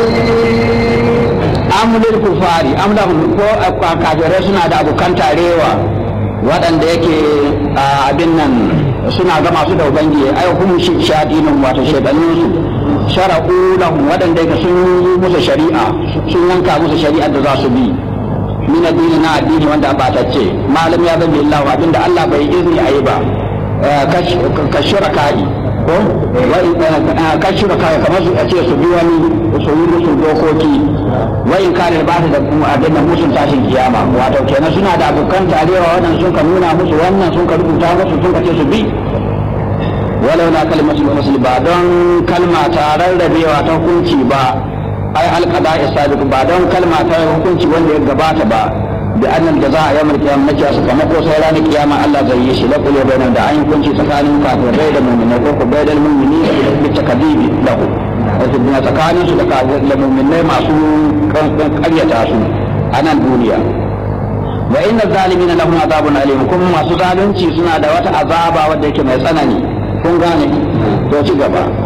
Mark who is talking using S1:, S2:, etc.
S1: amulil kufari amlahum ko kafirai suna da abokan tarewa waɗanda yake abin nan suna ga masu da ubangi ai hum shadinun wato shaydanin su shara'u lahum waɗanda yake sun yi musu shari'a sun yanka musu shari'ar da za su bi min addini na addini wanda ba ta ce malam ya zama illahu abinda Allah bai izini ayi ba ka shuraka'i ko ka shuraka'i kamar su ce su bi wani su yi musu dokoki wa in kana ba ta da abin da musun tashin kiyama wato kenan suna da abokan tarewa wannan sun ka nuna musu wannan sun ka rubuta musu sun ka ce su bi walau na kalmatul fasl ba don kalma ta rarrabewa ta hukunci ba ai alqada isabiq ba don kalma ta hukunci wanda ya gabata ba da annal jaza yawmal qiyamah nake su kamar ko sai ranar kiyama Allah zai yi shi la kullu bainahum da ayin kunci tsakanin kafirai da mu'minai ko ko bainal mu'mini bi takdibi lahu wato bin tsakanin su da kafirai da mu'minai masu karyata su a nan duniya wa inna zalimina lahum azabun alim kuma masu zalunci suna da wata azaba wadda yake mai tsanani kun gane to ci gaba